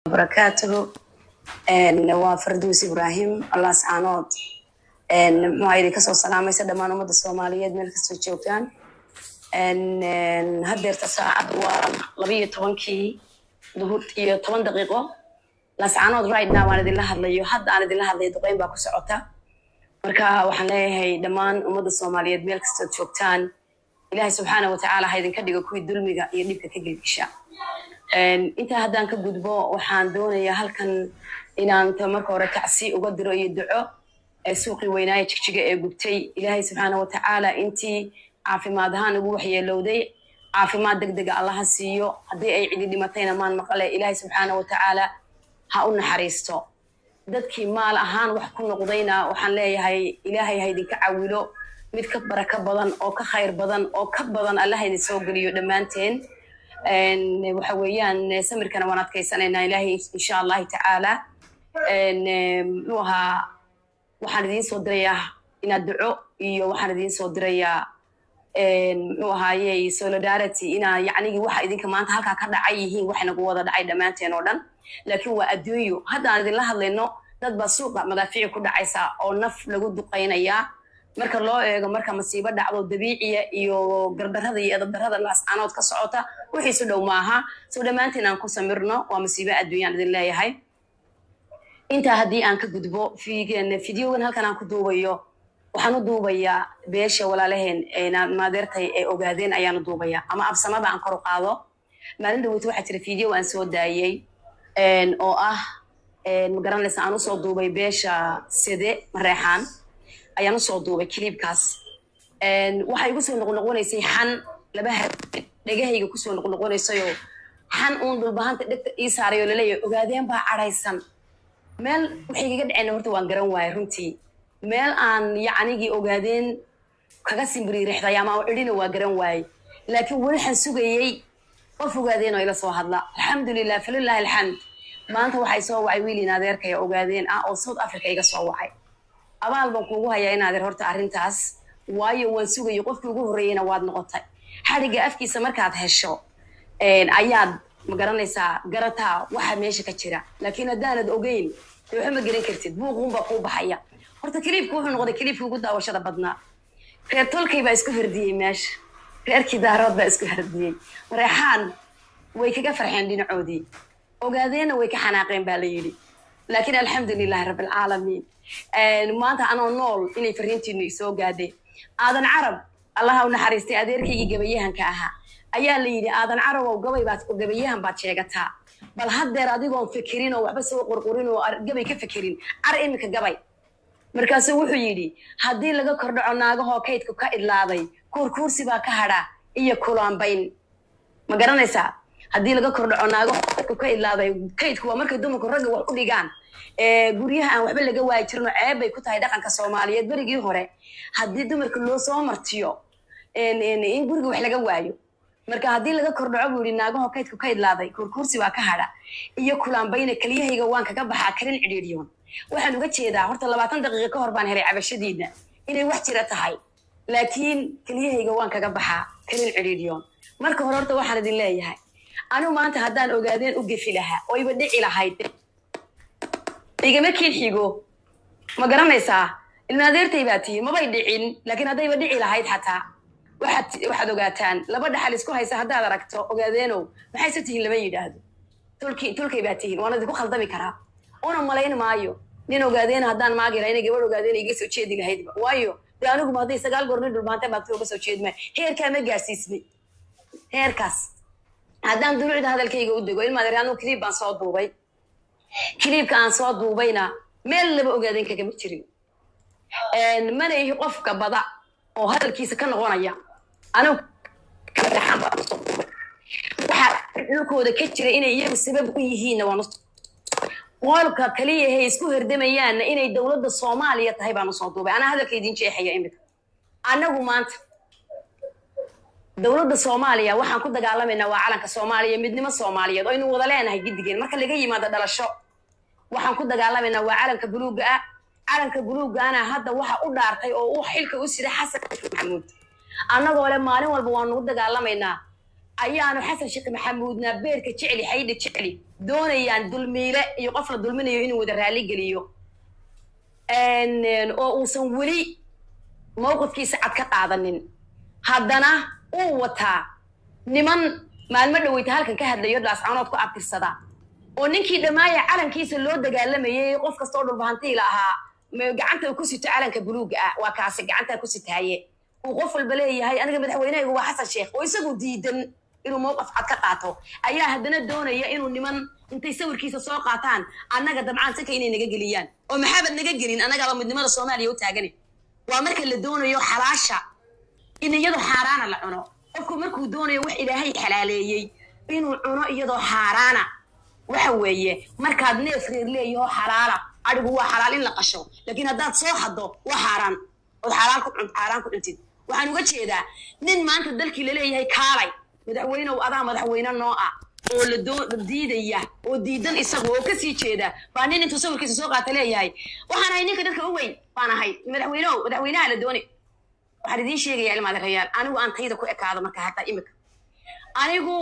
barakaatuhu waa farduus ibraahim allah sacaanood muxuu idin kasoo salaamaysa dhammaan ummadda soomaaliyeed meel kastoo joogtaan haddeerta saacad waa labiyo tobankii duhur iyo toban daqiiqo lascaanood right now aan idinla hadlayo hadda aan idinla hadlayo duqeyn baa ku socota marka waxaan leeyahay dhammaan ummadda soomaaliyeed meel kastood joogtaan ilaahay subxaana watacaala ha idinka dhigo kuwii dulmiga iyo dhibka ka gelgisha intaa haddaan ka gudbo waxaan doonayaa halkan inaan marka hore tacsi uga diro iyo duco suuqii weynaaye jigjiga ee gubtay ilaahay subxaana watacaala intii caafimaad ahaan ugu waxyeelowday caafimaad deg dega allaha siiyo haddii ay cidi dhimatayna maan maqale ilaahay subxaana watacaala ha u naxariisto dadkii maal ahaan wax ku noqdayna waxaan leeyahay ilaahay ha idinka cawilo mid ka barako badan oo ka khayr badan oo ka badan allaha idin soo geliyo dhammaanteen waxa weeyaan samirkana waan adkaysanaynaa ilaahay insha allahi tacaala muxuu ahaa waxaan idiin soo dirayaa inaad duco iyo waxaan idiin soo dirayaa muxuu ahaaye solidarity inaa yacnigii waxa idinka maanta halkaa ka dhacay yihiin wax nagu wada dhacay dhammaanteen oo dhan laakiin waa adduunyo haddaan idinla hadlayno dad baa suuqa madaafiici ku dhacaysa oo naf lagu duqaynayaa marka loo eego marka masiibo dhacdo dabiiciya iyo gardarada iyo edabdarada laascaanood ka socota wixiisu dhow maaha soo dhammaanteen aan ku samirno waa masiibo adduunyaan idin leeyahay intaa haddii aan ka gudbo fideogan halkan aan ku duubayo waxaan u duubayaa beesha walaalaheen maadeertay ee ogaadeen ayaan u duubayaa ama absamada aan kor u qaado maalin dhaweyta waxaa jira fideo aan soo daayey oo ah magaranaysa aan usoo duubay beesha sede mareexaan ayaan usoo duubay kiliibkaas waxaa igu soo noqnoqonaysay xan laba dhegahayga kusoo noqnoqonaysayoo xan uun dhulbahanta dhegta ii saaray oo laleeyahay ogaadeen baa cadhaysan meel waxay kaga dhaceyna horta waan garan waayay runtii meel aan yacnigii ogaadeen kaga simbiriirixday ama cidhina waa garan waayey laakiin weli waxaan sugayey qof ogaadeen oo ila soo hadla alxamdulilah falilahi alxamd maanta waxay soo wacay wiilin adeerkaya ogaadeen ah oo south africa iga soo wacay abaal baan kuugu hayaa in adeer horta arrintaas waayo waan sugayo qofkii ugu horreeyeyna waad noqotay xadhigga afkiisa markaad hesho ayaad magaranaysaa garataa waxa meesha ka jira laakiin haddaanad ogeyn dee waxba ma garan kartid buuquunbaa kuu baxaya horta kiliibka wuxuu noqday kiliibkii ugu daawashada badnaa reer tolkay baa isku herdiyey meesha reerkii daarood baa isku herdiyey mareexaan way kaga farxeen dhinacoodii ogaadeenna way ka xanaaqeen baa la yidhi laakiin alxamdulilahi rabbilcaalamiin maanta anoo nool inay fariintiinu isoo gaadheen aadan carab allaha u naxariistay adeerkaygii gabayahanka ahaa ayaa la yidhi aadan carabow gabay baad gabayahan baad sheegataa bal haddeer adigoon fikirin oo waxba soo qurqurin oo gabay ka fikirin car iminka gabay markaasuu wuxuu yidhi haddii laga kordhaco naagahoo kaydku ka idlaaday kuurkuursi baa ka hadha iyo kulaambayn ma garanaysaa haddii laga kordhaco naagahoo kaydku ka idlaaday kaydku waa markay dumarku ragga wax u dhigaan guryaha aan waxba laga waayi jirin oo ceeb bay ku tahay dhaqanka soomaaliyeed berigii hore haddii dumarka loo soo martiyo in guriga wax laga waayo marka haddii laga kordhaco buu yidhi naagahoo kaydku ka idlaaday kuurkuursi baa ka hadha iyo kulaambayna keliyahayga waan kaga baxaa karin cidhiidhyoon waxaan uga jeedaa horta labaatan daqiiqa ka hor baan helay cabashadiina inay wax jira tahay laakiin keliyahayga waan kaga baxaa karin cidhiidhyoon marka hore horta waxaan idin leeyahay anigu maanta haddaan ogaadeen u gefi lahaa oo iba dhici lahayd igama kiin xigo ma garanaysaa ilma adeertay baa tihi mabay dhicin laakiin haddayba dhici lahayd xataa waxaad waxaad ogaataan laba dhaxal isku haysa haddaad aragto ogaadeenow maxayse tihiin lama yidhaahdo tulki tulkay baa tihiin waana idinku khaldami karaa una malayn maayo nin ogaadeena haddaan maagi laha ina gabadh ogaadeena iga soo jeedi lahaydba waayo dee aniguma hadday sagaal goor nin dhulbaantay baad uga soo jeedmay heerkaa ma gaarsiisnay heerkaas haddaan dulucda hadalkayga u dego ilma adeer anuu kiliib baan soo duubay kiliibka aan soo duubayna meel laba ogaadeen kagama jirin mana ihi qofka bada oo hadalkiisa ka noqonaya anigu waxaa dhulkooda ka jira inay iyagu sabab u yihiinna waan qolka kaliya hay isku herdamayaanna inay dowladda soomaaliya tahay baan usoo duubay anaa hadalka idin jeexaya imika annagu maanta dowladda soomaaliya waxaan ku dagaalamaynaa waa calanka soomaaliya midnimo soomaaliyeed oo aynu wada leenahay giddigeen marka laga yimaado dhalasho waxaan ku dagaalamaynaa waa calanka buluugga ah calanka buluuggaana hadda waxa u dhaartay oo u xilka u sida xasan maxamuud annagoo le maalin walba waan nugu dagaalamaynaa ayaanu xasan sheekh maxamuudna beerka jecli xaydha jecli doonayaan dulmiile iyo qof la dulminayo inuu wada raali geliyo oo uusan weli mowqifkiisa cad ka qaadanin haddana uu wataa niman maalmo dhoweyta halkan ka hadlayo dhaascanood ku abtirsada oo ninkii dhammaaya calankiisa loo dagaalamayay qof kastoo dhulbahantiila ahaa gacanta ku sito calanka buluuga ah waa kaasi gacantaa ku sitaaye uu qof walba leeyahay aniga madaxweynehaygu waa xasan sheekh oo isagu diidan inuu mowqif cad ka qaato ayaa haddana doonaya inuu niman intay sawirkiisa soo qaataan annaga dabcaan saka inay naga geliyaan oo maxaabad naga gelin annagaaba midnimada soomaaliya u taagani waa marka la doonayo xalaasha in iyadoo xaaraana la cuno qofku markuu doonayo wax ilaahay xalaaleeyey inuu cuno iyadoo xaaraana waxa weeye markaad neef reer leeyaho xalaala adhigu waa xalaal in la qasho laakiin haddaad soo haddo waa xaaraan ood xaaraan ku xaaraan ku cuntid waxaan uga jeedaa nin maanta dalkii laleeyahay kaalay madaxweynew adaa madaxweyne noo ah oo la doo diidaya oo diidan isagu oo kasii jeeda baa nin intuu sawirkiisa soo qaata leeyahay waxaan ahay ninka dadka u weyn baan ahay madaxweynew madaxweynaha la dooni waxaan idiin sheegaya ilmaada rayaal anigu aan tayda ku ekaado marka hataa imika anigu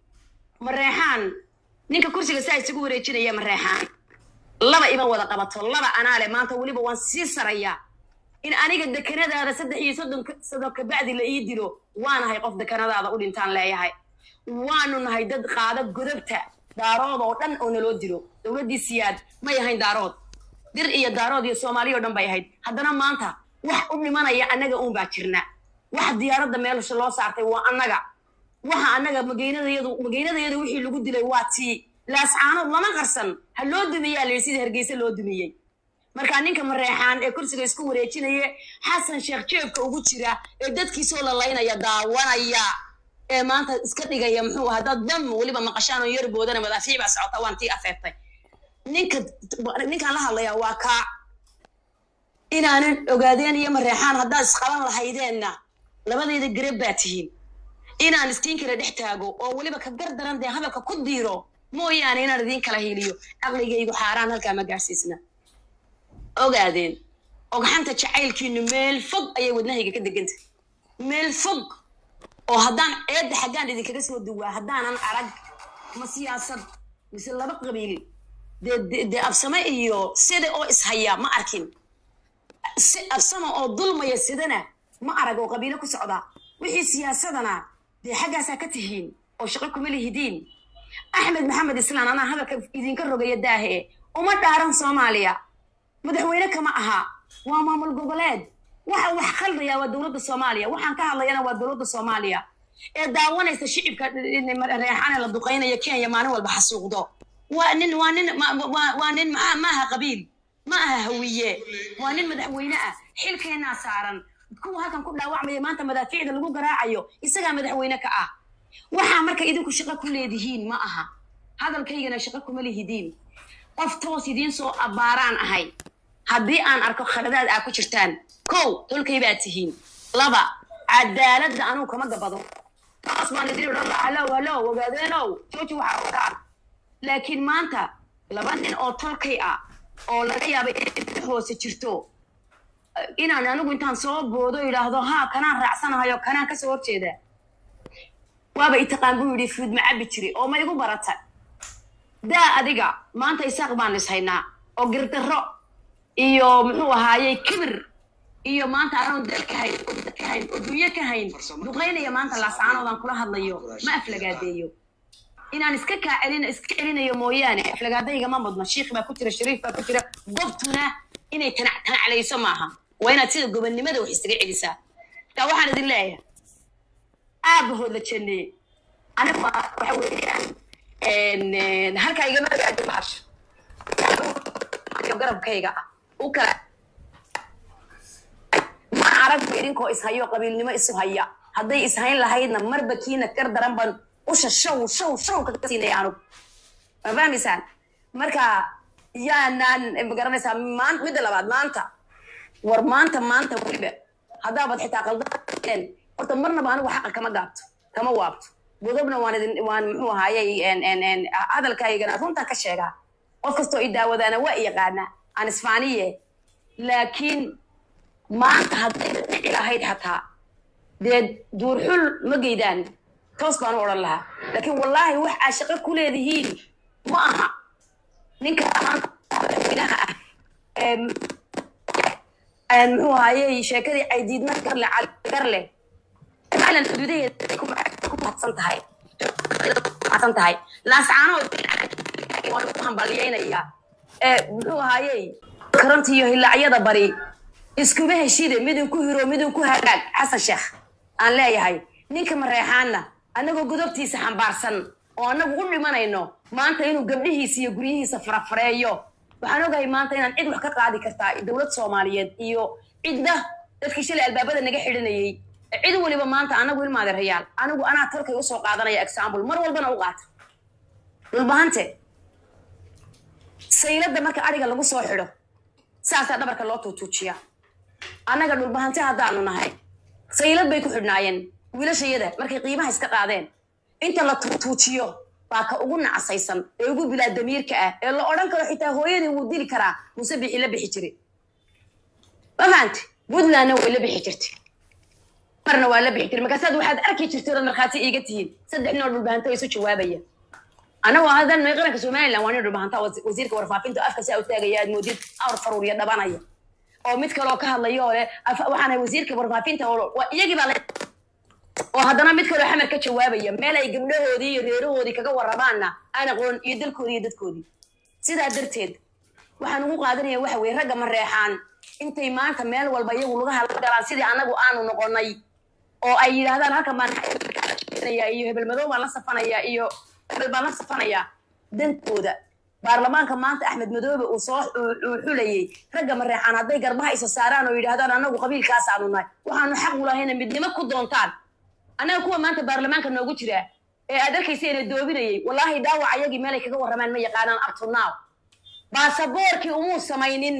mareexaan ninka kursiga saa isugu wareejinaya mareexaan laba iban wada qabato laba anaale maanta weliba waan sii sarayaa in aniga dekanadaada saddex iyo soddon sano kabacdi la ii dilo waanahay qof dekanadaada u dhintaan leeyahay waanu nahay dad qaada godobta daarood oo dhan oo naloo dilo dowladdii siyaad may ahayn daarood dir iyo daarood iyo soomaaliya o dhan bay ahayd haddana maanta wax u dhimanaya annaga uun baa jirna waxa diyaaradda meelsha loo saartay waa annaga waxa annaga mageynadayadu mageynadayadu wixii lagu dilay waa tii laascaanood lama qarsan ha loo dumiyaa layidhi sida hargeysa loo dumiyey markaa ninka mareexaan ee kursiga isku wareejinaya xasan sheekh jeebka ugu jira ee dadkiisoo lalaynaya daawanaya ee maanta iska dhigaya muxuu ahaa dad dam weliba maqashaan oo yar boodana madaafiic baa socota waan tii afeeftay ninka ninkaan la hadlayaa waa kaa inaanan ogaadeen iyo mareexaan haddaad isqaban lahaydeenna labadayda garab baa tihiin inaan iskiin kala dhex taago oo weliba ka gar daran dee hadalka ku diiro mooyaane inaan idiin kala hiiliyo caqligaygu xaaraan halkaa ma gaarsiisna ogaadeen ogxanta jacaylkiinu meel fog ayay wadnahayga ka degantay meel fog oo haddaan eedda xaggaan idinkaga soo duwaa haddaanan arag ma siyaasad mise laba qabiil dee dee absame iyo sida oo ishaya ma arkin si absama oo dulmaya sidana ma arag oo qabiilo ku socda wixii siyaasadana dee xaggaasaa ka tihiin oo shaqo kuma lihidiin axmed maxamed islaan anaa hadalka idinka rogaya daahe uma dhaaran soomaaliya madaxweyne kama aha waa maamul goboleed waxa wax khaldayaa waa dowladda soomaaliya waxaan ka hadlayana waa dowladda soomaaliya ee daawanaysa shicibka reexane la duqaynaya kenya maalin walba xasuuqdo waa nin waa nin waa nin maa maaha qabiil ma aha hawiye waa nin madaxweyne ah xilkeennaa saaran kuwa halkan ku dhaawacmaya maanta madaafiicda lagu garaacayo isagaa madaxweyne ka ah waxaa marka idinku shaqo ku leedihiin ma aha hadalkaygana shaqo kuma lihidiin qof toos idiin soo abbaaraan ahay haddii aan arko khaladaad aa ku jirtaan kow tolkay baad tihiin laba cadaaladda anugu kama gabado taas baan idin odhan lahaa halow halow ogaadeenow jooji waxaa wataan laakiin maanta laba nin oo tolkay ah oo laga yaaba inay hoose jirto inaan anigu intaan soo boodo idhaahdo haa kanaan raacsanahayo kanaan kasoo horjeeda waaba itaqaan buu yidhi fuud ma cabbi jiri oo ma igu barata daa adiga maanta isaaq baan is haynaa oo girdarro iyo muxuu ahaayey kibir iyo maanta anoon dal ka hayn oo dad ka hayn oo dunyo ka hayn duqaynaya maanta laascaanoodaan kula hadlayo ma aflagaadeeyo inaan iska kaa celin iska celinayo mooyaane aflagaadayga ma mudno shiikh baa ku jira shariif baa ku jira gobtuna inay tanac tanaclayso maaha waa inaad sida gobonnimada wax isaga celisaa taa waxaan idin leeyahay aabahood la janneeye anigu waxa weeyaan halkaa igama agaado bahasho garabkayga ah u kala ma aragba idinkoo ishayo qabiilnimo isu haya hadday ishayn lahaydna marba kiina gar daran ban usha show show show kaga siinaya anugu ma fahmaysaan marka yaanaan magaranaysaa maan midda labaad maanta war maanta maanta weliba haddaabaad xitaa qaldeen horta marnaba anigu xaqa kama gaabto kama waabto godobna waan idin waan muxuu ahaayey hadalkaygana runtaan ka sheegaa qof kastoo i daawadaana waa i yaqaana aan isfaaniye laakiin maanta hadday dhici lahayd xataa dee duurxul ma geydaan toos baan u odhan lahaa laakiin wallaahi wax aa shaqo ku leedihiin ma aha ninka maanta madaxweynaha ah ee ee muxuu ahaayey sheekadii caydiidna garle garle maclan xuduudaheeda ay ku ku mahadsan tahay mahadsan tahay laascaanood waan ku hambalyaynayaa ee muxuu ahaayey karanta iyo hilaacyada bari iskuma heshide midin ku hiro midin ku hagaag xasan sheekh aan leeyahay ninka mareexaanna annagoo godobtiisa xambaarsan oo annagu u dhimanayno maanta inuu gabdhihiisa iyo guryihiisa farafareeyo waxaan ogahay maanta inaan cid wax ka qaadi kartaa dowlad soomaaliyeed iyo cidda dadkii shalay albaabada naga xidhanayey cid weliba maanta anagu ilmaade rayaal anigu anaa talkay usoo qaadanaya example mar walbana u qaata dhulbahante sayladda marka adhiga lagu soo xidho saasaa dhabarka loo tuutuujiyaa annaga dhulbahante haddaanu nahay saylad bay ku xidhnaayeen wiilashayada markay qiimaha iska qaadeen inta la tuutuujiyo baa ka ugu nacasaysan ee ugu bilaa damiirka ah ee la odhan karo xitaa hooyadii wuu dili karaa muuse bixi la bixi jiray ma fahamti puntlandna way la bixi jirtay marna waa la bixi jiray markaasaad waxaad arki jirtay ood markhaati iiga tihiin saddex nin oo dhulbahanta oo isu jawaabaya anagoo hadan may qaranka somaliland waa nin dhulbahanta wasiirka warfaafinta afka saa u taagaya aad moodid awr faruuriya dhabanaya oo mid kaleoo ka hadlaya oo leh waxaana wasiirka warfaafinta oo iyagii baa oo haddana mid kaloo xamar ka jawaabaya meel ay gabdhahoodii iyo reerahoodii kaga warramaanna aan aqoon iyo dalkoodii iyo dadkoodii sidaa darteed waxaan ugu qaadanaya waxa weye ragga mareexaan intay maanta meel walba iyagu laga hadla galaan sidii annagu aanu noqonay oo ay yidhaahdaan halkan baan iyo hebel madow baan la safanaya iyo hebel baan la safanaya dantooda baarlamaanka maanta axmed madoobe uu soo uu xulayey ragga mareexaan hadday garbaha isa saaraan oo yidhaahdaan annagu qabiilkaas aanu nahay waxaanu xaq u lahayna midnimo ku doontaan annaga kuwa maanta baarlamaanka noogu jira ee aad arkaysa ina doobinayay wallaahi dhaawac ayagii meelay kaga warramaan ma yaqaanaan abtunaaw baasaboorkii umuu samaynin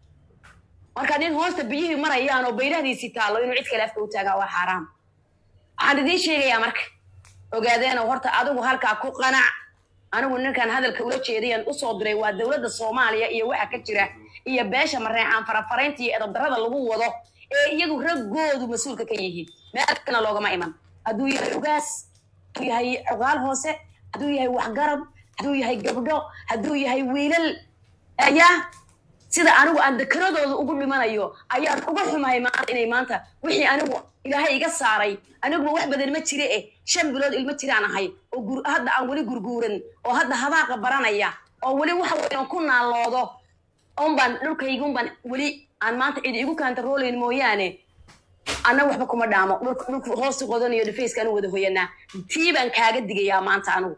marka nin hoosta biyihii marayaan oo bayrahdiisii taallo inuu cid kale afka u taagaa waa xaaraam waxaan idiin sheegayaa marka ogaadeeno horta adigu halkaa ku qanac anigu ninkan hadalka ula jeedayaan usoo diray waa dowladda soomaaliya iyo waxa ka jira iyo beesha mareexaan farafaraynta iyo edabdarrada lagu wado ee iyagu raggoodu mas-uulka ka yihiin meel kana loogama iman hadduu yahay ugaas hadduu yahay cogaal hoose hadduu yahay waxgarab hadduu yahay gabdho hadduu yahay wiilal ayaa sida anigu aan dakaradooda ugu dhimanayo ayaan uga xumahay maanta inay maanta wixii anigu ilaahay iga saaray aniguba wax badan ma jire eh shan bilood ilmo jiraan ahay oo hadda aan weli gurguuran oo hadda habaaqa baranaya oo weli waxa weyan ku naaloodo unbaan dhulkayga unbaan weli aan maanta cidi igu kaantaroolayn mooyaane annaga waxba kuma dhaamo dhulka hoosta qodan iyo dhifayska anu wada hoyanaa tii baan kaaga digayaa maanta anigu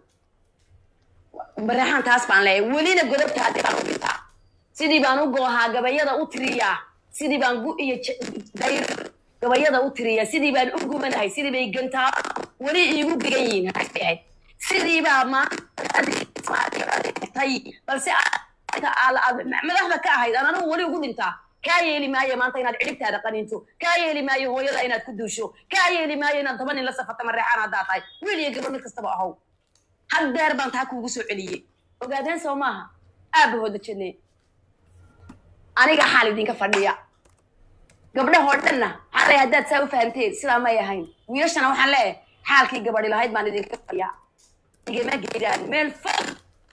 bareexaan taas baan leeyahay welina godobta haddii baan u dhintaa sidii baan u goohaa gabayada u tiriyaa sidii baan gu iyo dayr gabayada u tiriyaa sidii baan u gubanahay sidii bay gantaa weli iigu digan yihiin ahayd sidii baa maantay balse madaxda ka ahayd aan anigu weli ugu dhintaa kaa yeeli maayo maanta inaad cidhibtaada qaninto kaa yeeli maayo hooyada inaad ku duusho kaa yeeli maayo inaad toban nin la safata mareexaan haddaa tahay wiil iyo gabadh mid kastaba ahow had deer baan taa kuugu soo celiyey ogaadeen soo maaha aabahooda jenne aniga xaal idinka fadhiya gabdhahoo dhanna xalay haddaad saa u fahamteen sidaa may ahayn wiilashana waxaan leeyahay xaalkii gabadhi lahayd baan idinka fadhiya igama geedaan meel fog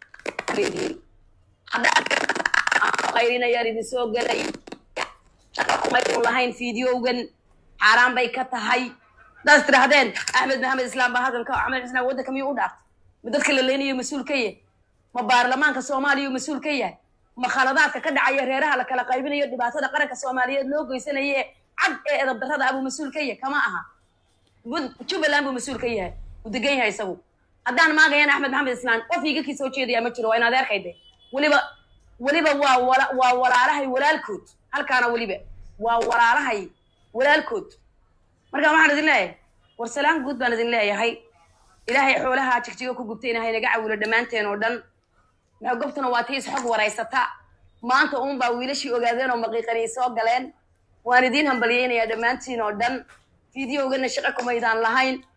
haddaad qayrinayaan idin soo gelay shaqamaynu lahayn fideogan xaaraan bay ka tahay hadaad tidhaahdeen axmed maxamed islaam baa halkan ka axmed islaam waddanka miyuu u dhaartay ma dadka la leynayo mas-uul ka yahay ma baarlamaanka soomaaliya uu mas-uul ka yahay ma khaladaadka ka dhacaya reeraha la kala qaybinayo dhibaatada qaranka soomaaliyeed loo geysanaye cad ee edab darrada abuu mas-uul ka yahay kama aha jubbaland buu mas-uul ka yahay uu degan yahay isagu haddaan maagayan axmed maxamed islaan qof iga kii soo jeedaya ma jiro waa in adeerkayde weliba weliba waa waa walaalahay walaalkood halkaana weliba waa walaalahay walaalkood marka waxaan idin leeyahay war salaan guud baan idin leeyahay ilaahay xoolaha jigjiga ku gubtayna haynaga cawilo dhammaanteen oo dhan maxaa gobtuna waa tii isxog waraysata maanta uun baa wiilashii ogaadeen oo maqiiqanay soo galeen waan idiin hambalyaynayaa dhammaantiin oo dhan fideogana shaqo kumaydaan lahayn